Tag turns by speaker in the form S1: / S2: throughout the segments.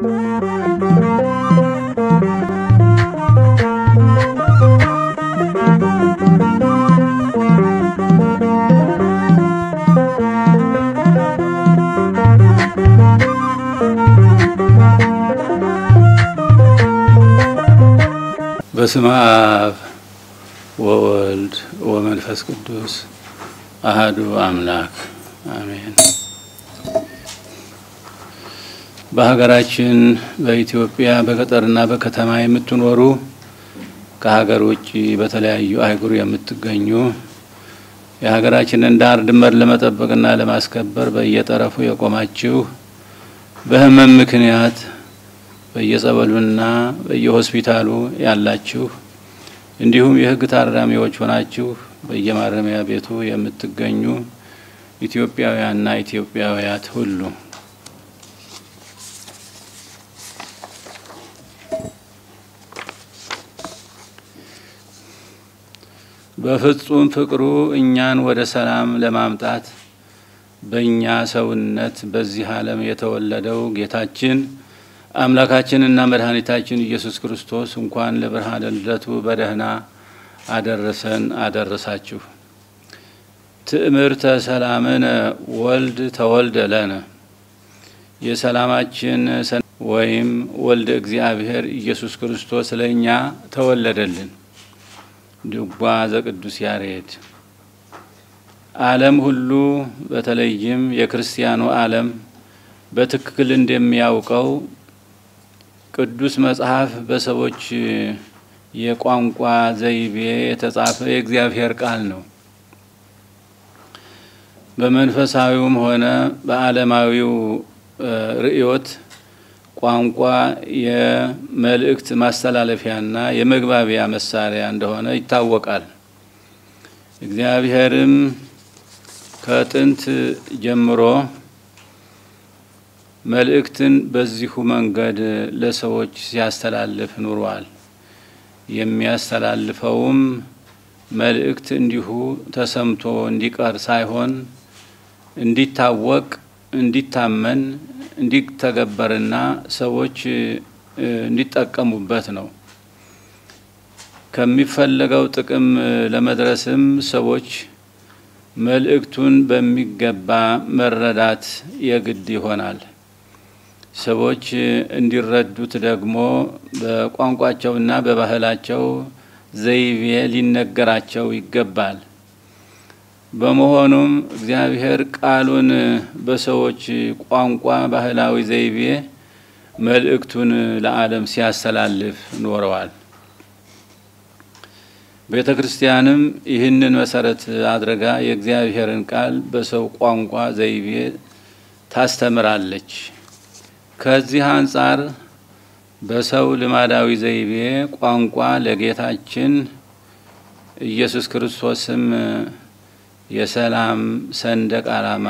S1: በስመ አብ ወወልድ ወመንፈስ ቅዱስ አህዱ አምላክ አሜን። በሀገራችን በኢትዮጵያ በገጠርና በከተማ የምትኖሩ ከሀገር ውጭ በተለያዩ አህጉር የምትገኙ የሀገራችንን ዳር ድንበር ለመጠበቅና ለማስከበር በየጠረፉ የቆማችሁ በሕመም ምክንያት በየጸበሉና በየሆስፒታሉ ያላችሁ እንዲሁም የሕግ ታራሚዎች ሆናችሁ በየማረሚያ ቤቱ የምትገኙ ኢትዮጵያውያንና ኢትዮጵያውያት ሁሉ በፍጹም ፍቅሩ እኛን ወደ ሰላም ለማምጣት በእኛ ሰውነት በዚህ ዓለም የተወለደው ጌታችን አምላካችንና መድኃኒታችን ኢየሱስ ክርስቶስ እንኳን ለብርሃነ ልደቱ በደህና አደረሰን አደረሳችሁ። ትእምርተ ሰላምነ ወልድ ተወልደ ለነ የሰላማችን ወይም ወልደ እግዚአብሔር ኢየሱስ ክርስቶስ ለእኛ ተወለደልን። ድጓ ዘቅዱስ ያሬድ ዓለም ሁሉ በተለይም የክርስቲያኑ ዓለም በትክክል እንደሚያውቀው ቅዱስ መጽሐፍ በሰዎች የቋንቋ ዘይቤ የተጻፈ የእግዚአብሔር ቃል ነው። በመንፈሳዊውም ሆነ በዓለማዊው ርዕዮት ቋንቋ የመልእክት ማስተላለፊያና የመግባቢያ መሳሪያ እንደሆነ ይታወቃል። እግዚአብሔርም ከጥንት ጀምሮ መልእክትን በዚሁ መንገድ ለሰዎች ሲያስተላልፍ ኑሯል። የሚያስተላልፈውም መልእክት እንዲሁ ተሰምቶ እንዲቀር ሳይሆን እንዲታወቅ፣ እንዲታመን፣ እንዲተገበርና ሰዎች እንዲጠቀሙበት ነው። ከሚፈለገው ጥቅም ለመድረስም ሰዎች መልእክቱን በሚገባ መረዳት የግድ ይሆናል። ሰዎች እንዲረዱት ደግሞ በቋንቋቸውና በባህላቸው ዘይቤ ሊነገራቸው ይገባል። በመሆኑም እግዚአብሔር ቃሉን በሰዎች ቋንቋ ባህላዊ ዘይቤ መልእክቱን ለዓለም ሲያስተላልፍ ኖረዋል። ቤተ ክርስቲያንም ይህንን መሰረት አድርጋ የእግዚአብሔርን ቃል በሰው ቋንቋ ዘይቤ ታስተምራለች። ከዚህ አንጻር በሰው ልማዳዊ ዘይቤ ቋንቋ ለጌታችን ኢየሱስ ክርስቶስም የሰላም ሰንደቅ ዓላማ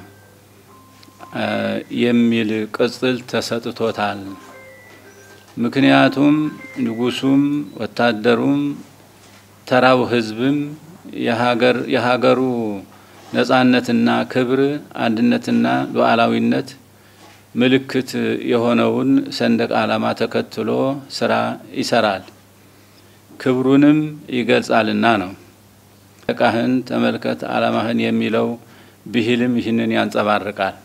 S1: የሚል ቅጽል ተሰጥቶታል። ምክንያቱም ንጉሱም፣ ወታደሩም፣ ተራው ሕዝብም የሀገሩ ነጻነትና ክብር አንድነትና ሉዓላዊነት ምልክት የሆነውን ሰንደቅ ዓላማ ተከትሎ ስራ ይሰራል፣ ክብሩንም ይገልጻልና ነው። ሰንደቃህን ተመልከት ዓላማህን የሚለው ብሂልም ይህንን ያንጸባርቃል።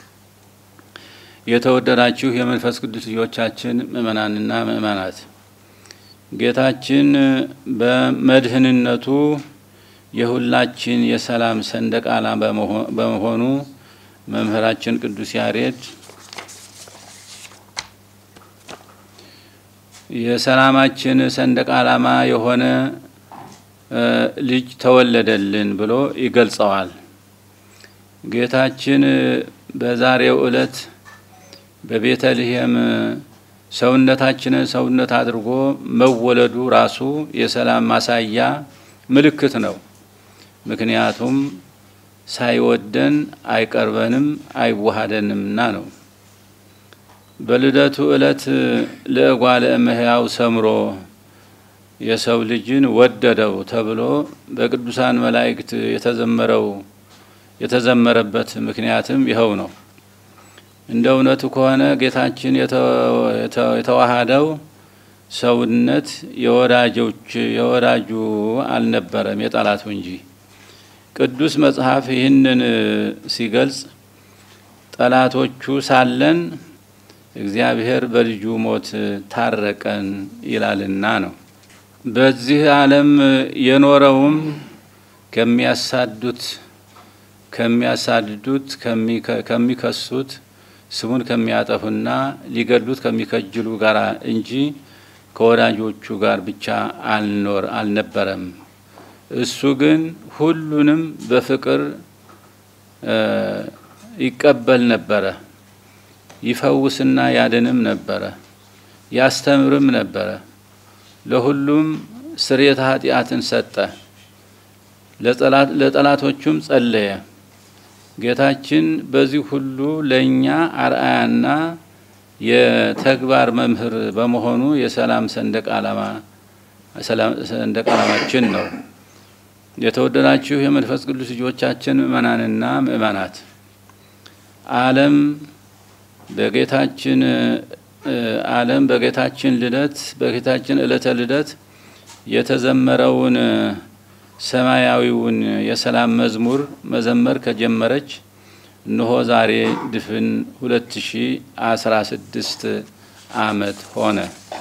S1: የተወደዳችሁ የመንፈስ ቅዱስ ልጆቻችን ምእመናንና ምእመናት ጌታችን በመድህንነቱ የሁላችን የሰላም ሰንደቅ ዓላማ በመሆኑ መምህራችን ቅዱስ ያሬድ የሰላማችን ሰንደቅ ዓላማ የሆነ ልጅ ተወለደልን ብሎ ይገልጸዋል። ጌታችን በዛሬው ዕለት በቤተልሔም ሰውነታችንን ሰውነት አድርጎ መወለዱ ራሱ የሰላም ማሳያ ምልክት ነው። ምክንያቱም ሳይወደን አይቀርበንም አይዋሃደንምና ነው። በልደቱ ዕለት ለእጓለ እመሕያው ሰምሮ የሰው ልጅን ወደደው ተብሎ በቅዱሳን መላእክት የተዘመረው የተዘመረበት ምክንያትም ይኸው ነው። እንደ እውነቱ ከሆነ ጌታችን የተዋሃደው ሰውነት የወዳጆች የወዳጁ አልነበረም የጠላቱ እንጂ። ቅዱስ መጽሐፍ ይህንን ሲገልጽ ጠላቶቹ ሳለን እግዚአብሔር በልጁ ሞት ታረቀን ይላልና ነው። በዚህ ዓለም የኖረውም ከሚያሳዱት ከሚያሳድዱት ከሚከሱት ስሙን ከሚያጠፉና ሊገድሉት ከሚከጅሉ ጋር እንጂ ከወዳጆቹ ጋር ብቻ አልኖር አልነበረም። እሱ ግን ሁሉንም በፍቅር ይቀበል ነበረ። ይፈውስና ያድንም ነበረ። ያስተምርም ነበረ። ለሁሉም ስርየተ ኃጢአትን ሰጠ። ለጠላቶቹም ጸለየ። ጌታችን በዚህ ሁሉ ለእኛ አርአያና የተግባር መምህር በመሆኑ የሰላም ሰንደቅ ዓላማ ሰንደቅ ዓላማችን ነው። የተወደዳችሁ የመንፈስ ቅዱስ ልጆቻችን ምእመናንና ምእመናት ዓለም በጌታችን ዓለም በጌታችን ልደት በጌታችን ዕለተ ልደት የተዘመረውን ሰማያዊውን የሰላም መዝሙር መዘመር ከጀመረች እነሆ ዛሬ ድፍን ሁለት ሺ አስራ ስድስት ዓመት ሆነ።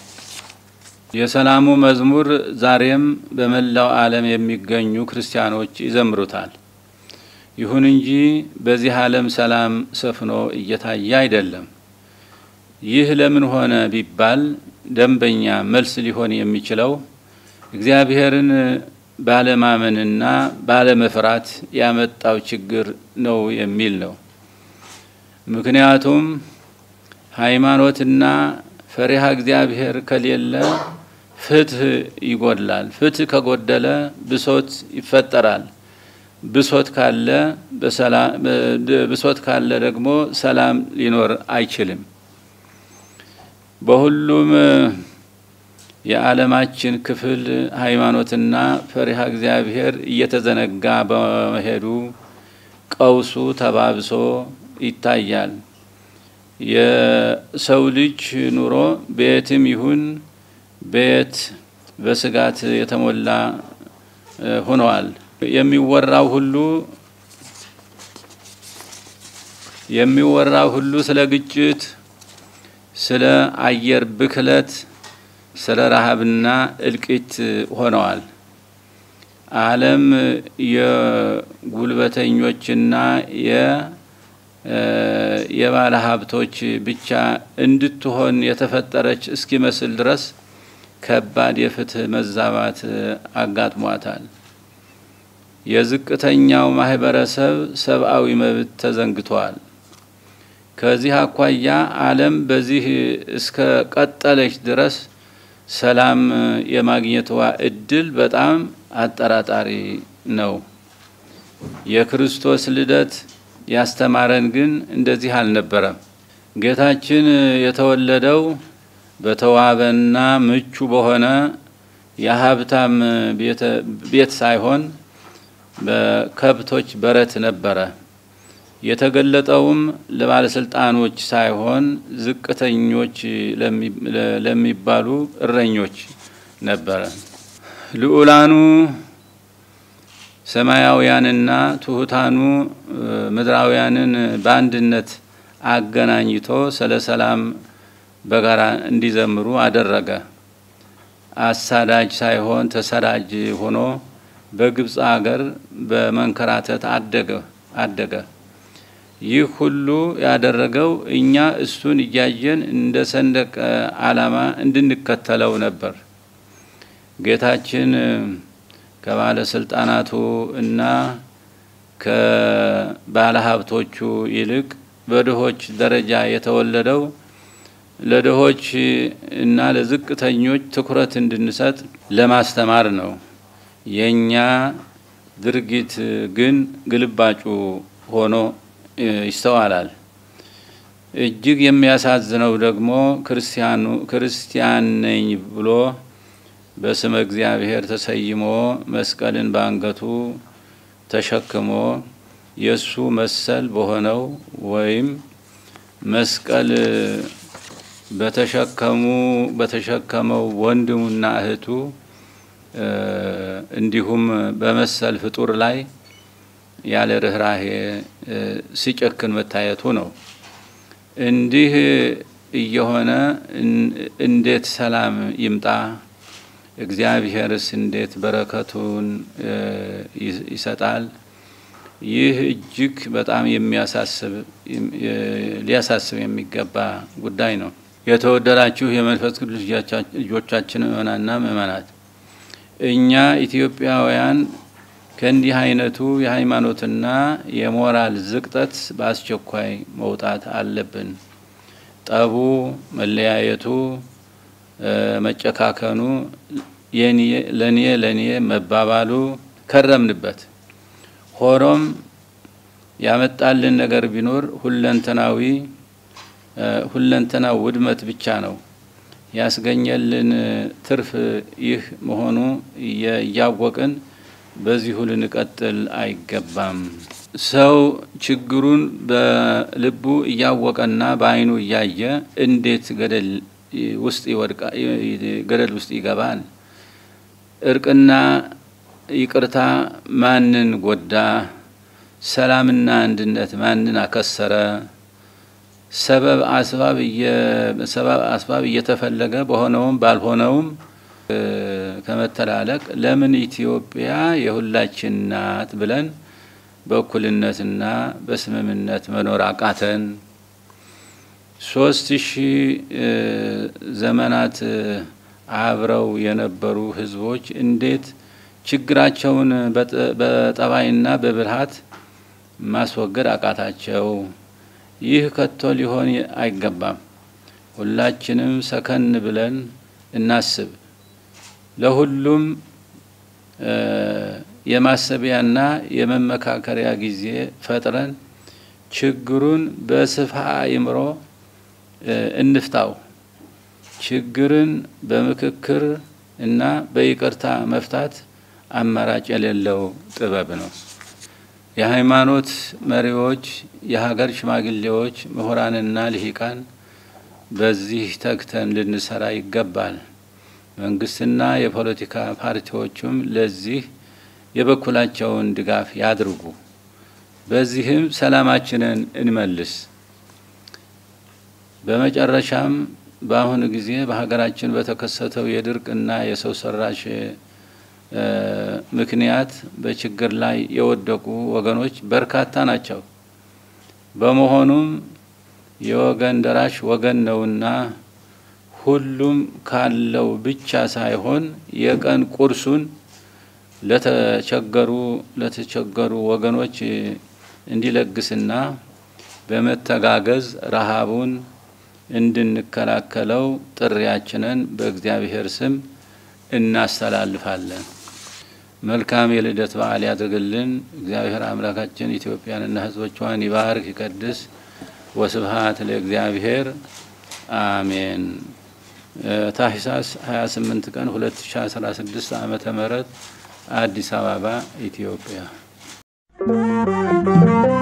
S1: የሰላሙ መዝሙር ዛሬም በመላው ዓለም የሚገኙ ክርስቲያኖች ይዘምሩታል። ይሁን እንጂ በዚህ ዓለም ሰላም ሰፍኖ እየታየ አይደለም። ይህ ለምን ሆነ ቢባል ደንበኛ መልስ ሊሆን የሚችለው እግዚአብሔርን ባለማመንና ባለመፍራት ያመጣው ችግር ነው የሚል ነው። ምክንያቱም ሃይማኖትና ፈሪሃ እግዚአብሔር ከሌለ ፍትህ ይጎድላል። ፍትህ ከጎደለ ብሶት ይፈጠራል። ብሶት ካለ ብሶት ካለ ደግሞ ሰላም ሊኖር አይችልም። በሁሉም የዓለማችን ክፍል ሃይማኖትና ፈሪሃ እግዚአብሔር እየተዘነጋ በመሄዱ ቀውሱ ተባብሶ ይታያል። የሰው ልጅ ኑሮ በየትም ይሁን በየት በስጋት የተሞላ ሆነዋል። የሚወራው ሁሉ የሚወራው ሁሉ ስለ ግጭት፣ ስለ አየር ብክለት፣ ስለ ረሃብና እልቂት ሆነዋል። ዓለም የጉልበተኞችና የባለ ሀብቶች ብቻ እንድትሆን የተፈጠረች እስኪመስል ድረስ ከባድ የፍትህ መዛባት አጋጥሟታል። የዝቅተኛው ማህበረሰብ ሰብአዊ መብት ተዘንግቷል። ከዚህ አኳያ ዓለም በዚህ እስከ ቀጠለች ድረስ ሰላም የማግኘቷ እድል በጣም አጠራጣሪ ነው። የክርስቶስ ልደት ያስተማረን ግን እንደዚህ አልነበረም። ጌታችን የተወለደው በተዋበና ምቹ በሆነ የሀብታም ቤት ሳይሆን በከብቶች በረት ነበረ። የተገለጠውም ለባለስልጣኖች ሳይሆን ዝቅተኞች ለሚባሉ እረኞች ነበረ። ልዑላኑ ሰማያውያንና ትሑታኑ ምድራውያንን በአንድነት አገናኝቶ ስለ ሰላም በጋራ እንዲዘምሩ አደረገ። አሳዳጅ ሳይሆን ተሰዳጅ ሆኖ በግብፅ አገር በመንከራተት አደገ አደገ። ይህ ሁሉ ያደረገው እኛ እሱን እያየን እንደ ሰንደቅ ዓላማ እንድንከተለው ነበር። ጌታችን ከባለስልጣናቱ እና ከባለሀብቶቹ ይልቅ በድሆች ደረጃ የተወለደው ለድሆች እና ለዝቅተኞች ትኩረት እንድንሰጥ ለማስተማር ነው። የእኛ ድርጊት ግን ግልባጩ ሆኖ ይስተዋላል። እጅግ የሚያሳዝነው ደግሞ ክርስቲያኑ ክርስቲያን ነኝ ብሎ በስመ እግዚአብሔር ተሰይሞ መስቀልን በአንገቱ ተሸክሞ የእሱ መሰል በሆነው ወይም መስቀል በተሸከሙ በተሸከመው ወንድሙና እህቱ እንዲሁም በመሰል ፍጡር ላይ ያለ ርኅራሄ ሲጨክን መታየቱ ነው። እንዲህ እየሆነ እንዴት ሰላም ይምጣ? እግዚአብሔርስ እንዴት በረከቱን ይሰጣል? ይህ እጅግ በጣም የሚያሳስብ ሊያሳስብ የሚገባ ጉዳይ ነው። የተወደዳችሁ የመንፈስ ቅዱስ ልጆቻችን ምእመናንና ምእመናት እኛ ኢትዮጵያውያን ከእንዲህ አይነቱ የሃይማኖትና የሞራል ዝቅጠት በአስቸኳይ መውጣት አለብን። ጠቡ፣ መለያየቱ፣ መጨካከኑ፣ ለኔ ለኔ መባባሉ ከረምንበት። ሆኖም ያመጣልን ነገር ቢኖር ሁለንተናዊ ሁለንተናው ውድመት ብቻ ነው። ያስገኘልን ትርፍ ይህ መሆኑ እያወቅን በዚሁ ልንቀጥል አይገባም። ሰው ችግሩን በልቡ እያወቀና በዓይኑ እያየ እንዴት ገደል ውስጥ ይወድቃ ገደል ውስጥ ይገባል? እርቅና ይቅርታ ማንን ጎዳ? ሰላምና አንድነት ማንን አከሰረ? ሰበብ አስባብ ሰበብ አስባብ እየተፈለገ በሆነውም ባልሆነውም ከመተላለቅ ለምን ኢትዮጵያ የሁላችን ናት ብለን በእኩልነትና በስምምነት መኖር አቃተን? ሶስት ሺህ ዘመናት አብረው የነበሩ ህዝቦች እንዴት ችግራቸውን በጠባይና በብልሃት ማስወገድ አቃታቸው? ይህ ከቶ ሊሆን አይገባም። ሁላችንም ሰከን ብለን እናስብ። ለሁሉም የማሰቢያና የመመካከሪያ ጊዜ ፈጥረን ችግሩን በስፋ አእምሮ እንፍታው። ችግርን በምክክር እና በይቅርታ መፍታት አማራጭ የሌለው ጥበብ ነው። የሃይማኖት መሪዎች፣ የሀገር ሽማግሌዎች፣ ምሁራንና ልሂቃን በዚህ ተግተን ልንሰራ ይገባል። መንግስትና የፖለቲካ ፓርቲዎቹም ለዚህ የበኩላቸውን ድጋፍ ያድርጉ። በዚህም ሰላማችንን እንመልስ። በመጨረሻም በአሁኑ ጊዜ በሀገራችን በተከሰተው የድርቅና የሰው ሰራሽ ምክንያት በችግር ላይ የወደቁ ወገኖች በርካታ ናቸው። በመሆኑም የወገን ደራሽ ወገን ነውና ሁሉም ካለው ብቻ ሳይሆን የቀን ቁርሱን ለተቸገሩ ለተቸገሩ ወገኖች እንዲለግስና በመተጋገዝ ረሃቡን እንድንከላከለው ጥሪያችንን በእግዚአብሔር ስም እናስተላልፋለን። መልካም የልደት በዓል ያድርግልን። እግዚአብሔር አምላካችን ኢትዮጵያንና ሕዝቦቿን ይባርክ ይቀድስ። ወስብሃት ለእግዚአብሔር አሜን። ታህሳስ 28 ቀን 2016 ዓመተ ምህረት አዲስ አበባ ኢትዮጵያ